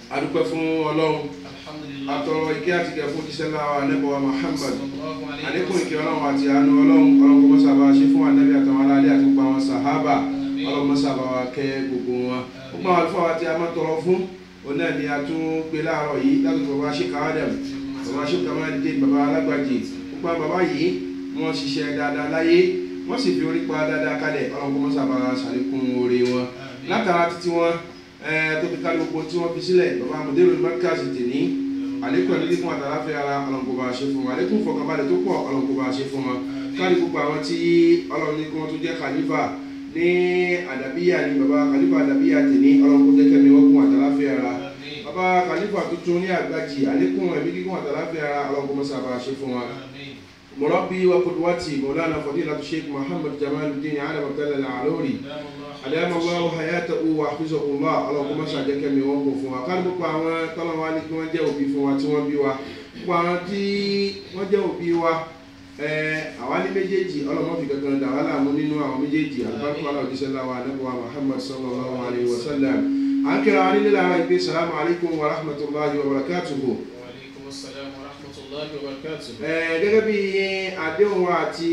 adúpẹ́ fún ọlọ́run alhamdulillah atọrọ ike àti ìkẹ́ fún jíṣẹ́ láwa anẹ́bọ̀wá muhammad sallallahu alayhi wa àlékún ìkẹ́ ọlọ́run àti àánú ọlọ́run ọlọ́run kó mọ́sàbà ṣe fún ànábì àtàwọn aráàlú àti gbogbo àwọn sàhábà ọlọ́run mọ́sàbà wa kẹ́ gbogbo wọn gbogbo àwọn àlùfáà wa tí a máa tọrọ fún òun náà ni a tún gbé láàárọ̀ yìí láti bàbá ṣe káwádàm bàbá ṣe kàmáàdé bàbá alágbàjì gbogbo àwọn bàbá yìí wọ́n ṣiṣẹ́ dáadáa láyé wọ́n sì fi orí pa dáadáa kalẹ̀ ọlọ́run kó mọ́sàbà ṣàlékún oore wọn látara títí wọn tó fi ká gbogbo tí wọ́n fi sílẹ̀ bàbá mọ̀dérò mẹ́kàsì tèní àlékún ẹ̀mí fún àtàláfẹ́ ara ọlọ́nkọba ṣe fún wa àlékún fọkànbalẹ̀ tó pọ̀ ọlọ́nkọba ṣe fún wa káàdì gbogbo àwọn tí ọlọ́run ní kí wọ́n tún jẹ́ khalifa ní àdàbíyà ní bàbá khalifa àdàbíyà tèní ọlọ́nkọ jẹ́ kẹ́mi wọ́n kún àtàláfẹ́ ara bàbá khalifa tuntun ní àgbàjì àlékún ẹ̀mí kíkún àtàláfẹ́ ara ọlọ́nkọ mọ́sàbà ṣe fún wa mọ̀rọ́bí wa kudwati mọ̀lánà fadilatu sheikh muhammad jamaluddin alam abdallah al-alori àdàmà wàhù hayata uwa àfisọ̀kùnlá ọlọ́kùnmọ́ sàjẹ́kẹ́ mi wọ́n kò fún wa kárí gbogbo àwọn tọ́lọ́wà ní kí wọ́n jẹ́ òbí fún wa tí wọ́n bí wa gbogbo àwọn tí wọ́n jẹ́ òbí wa àwa ní méjèèjì ọlọ́mọ fi kankan dà wà láàmú nínú àwọn méjèèjì àlùbáríkọ́lá òjíṣẹ́ láwa anábọ̀wá muhammad sallallahu alayhi wa sallam à ń kíra wa nílé lára ìpè salamu alaykum wa rahmatulahi wa barakatuhu. wa alaykum assalam wa rahmatullahi wa barakatuh gẹ́gẹ́ bí àdéhùn wa àti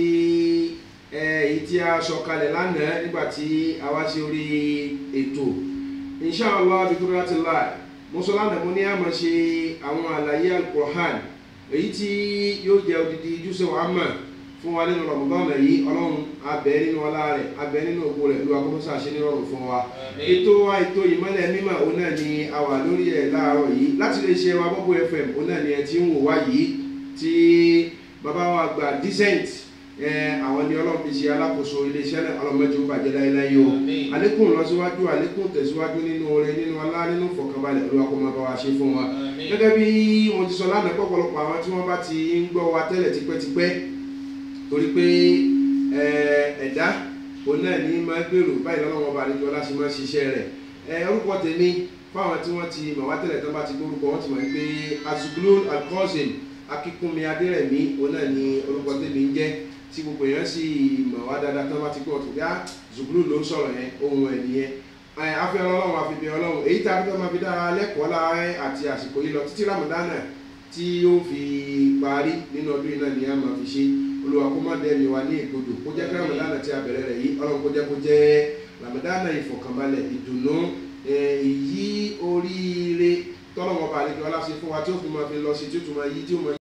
èyí tí a sọ kalẹ̀ lánàá nígbà tí a wá sí orí ètò inshallah bikuratila mùsùlùmí mo ní a máa ṣe àwọn àlàyé alukur'an èyí tí yóò jẹ́ odidi jùsẹ̀ wàá mọ̀ fún wa nínú rọ̀mùdọ́nà yìí ọlọ́run abẹ́ nínú ọlá rẹ̀ abẹ́ nínú ògbó rẹ̀ ló akọ́kọ́sá ṣe ní rọrùn fún wa ètò wa ètò ìmọ̀lẹ̀ mímọ̀ òun náà ni a wà lórí ẹ̀ láàárọ̀ yìí láti lè ṣe wa bọ́bọ̀ fm òun náà ni ẹ ti ń wò wá yìí tí bàbá wa gba decent àwọn ni ọlọ́run fi ṣe alákòóso iléeṣẹ́ náà ọlọ́mọdé ó bàjẹ́ láéláé o àlékún lọ́síwájú àlékún tẹ̀síwájú nínú oore nínú ọlá nínú fọkànbalẹ̀ olúwa kó máa bá wa ṣe fún wa gẹ́gẹ́ bí wọ́n ti sọ lánàá pọ̀pọ̀lọpọ̀ àwọn tí wọ́n bá ti ń gbọ́ wa tẹ́lẹ̀ tipẹ́tipẹ́ torí pé ẹ̀dá òun náà ní máa gbèrò báyìí lọ́wọ́ ọba àlejò ọlá ṣe máa ṣiṣẹ́ rẹ̀ orúkọ tèmi fáwọn tí wọ́n ti mọ̀ wá tẹ́lẹ̀ tó bá ti gbórúkọ wọ́n ti mọ̀ pé azuglo alcosin akíkúnmi adérẹ̀mí òun náà ní orúkọ tèmi ń jẹ́ tí gbogbo èèyàn sì mọ̀ wá dáadáa tó bá ti gbọ́ tó dá zuglo ló ń sọ̀rọ̀ yẹn ohun ẹ̀ nìyẹn afẹ́ ọlọ́run àfihàn ọlọ́run èyí tá a fi máa fi dára lẹ́kọ̀ọ́ láàárẹ̀ àti àsìkò yìí lọ títí ramadana tí yóò fi parí nínú ọdún yìí náà ni a máa fi ṣe olùwà kó má dẹ́mi wa ní ìgbodò kó jẹ́ kí ramadana tí a bẹ̀rẹ̀ rẹ̀ yìí ọlọ́run kó jẹ́ kó jẹ́ ramadana ìfọ̀kànbalẹ̀ ìdùnnú èyí oríire tọ́lọ́wọ́n balẹ̀ kí ọlá ṣe fún wa tí ó fi máa fi lọ sí tí ó tún máa yí tí ó máa